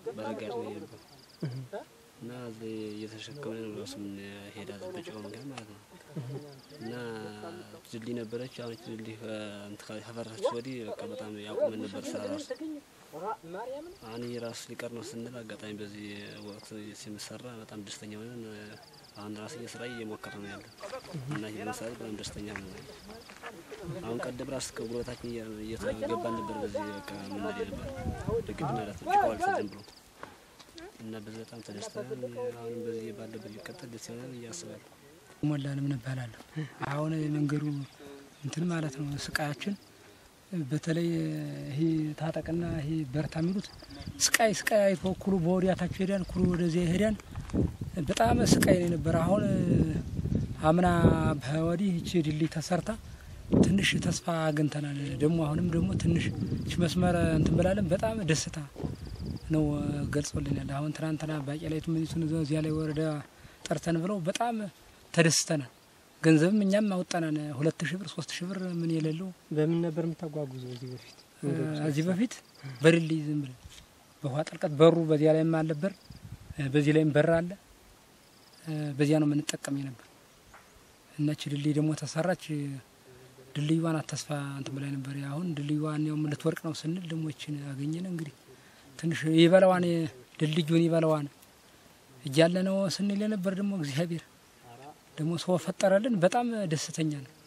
በረጋድ ነው የነበር እና እዚህ እየተሸከምን ነው ራሱ ሄዳ በጭቃ ምክንያት ማለት ነው። እና ድልድይ ነበረች። አሁን ድልድይ ከፈረሰች ወዲህ በቃ በጣም ያቁመን ነበር ስራ ራሱ አሁን ይህ ራሱ ሊቀር ነው ስንል አጋጣሚ በዚህ ወቅት ሲመሰራ በጣም ደስተኛ ሆነን አሁን ራስ ስራ እየሞከረ ነው ያለ እና ይህ ለምሳሌ በጣም ደስተኛ ነው። አሁን ቀደም ራስ ከጉልበታችን እየተገባን ነበር በዚህ በቃ ምንል ነበር በግድ ማለት ነው ጭቃው አልፈዘም ብሎ እና በዚህ በጣም ተደስተናል። አሁንም በዚህ ባለበት ሊቀጥል ደስ ይሆናል እያስባለሁ። ሞላንም እባላለሁ። አሁን የመንገዱ እንትን ማለት ነው ስቃያችን በተለይ ይሄ ታጠቅና ይሄ በርታ የሚሉት ስቃይ ስቃይ አይቶ ኩሉ በወዲያታቸው ሄዳን ኩሉ ወደዚያ ሄዳን በጣም ስቃይ ነው የነበረ። አሁን አምና በወዲህ ይቺ ድልድይ ተሰርታ ትንሽ ተስፋ አግኝተናል። ደግሞ አሁንም ደግሞ ትንሽ ይች መስመር እንትን ብላለን በጣም ደስታ ነው ገልጾልናል። አሁን ትናንትና ባቄላይቱ ምኒቱን እዚያ ላይ ወረዳ ጠርተን ብለው በጣም ተደስተናል። ገንዘብም እኛም አወጣናን ሁለት ሺህ ብር ሶስት ሺህ ብር ምን የሌለው በምን ነበር የምታጓጉዘው እዚህ በፊት? እዚህ በፊት በድልድይ ዝም ብለን በውሃ ጥልቀት በሩ በዚያ ላይም አልነበር፣ በዚህ ላይም በር አለ። በዚያ ነው የምንጠቀም ነበር። እናች ድልድይ ደግሞ ተሰራች። ድልድይዋን ተስፋ እንትን ብላይ ነበር። አሁን ድልድይዋን ያው ልትወርቅ ነው ስንል ደግሞ ይችን አገኘን። እንግዲህ ትንሽ ይበላዋን ድልድዩን ይበላዋን እያለ ነው ስንል የነበር ደግሞ እግዚአብሔር ደግሞ ሰው ፈጠረልን። በጣም ደስተኛ ነው።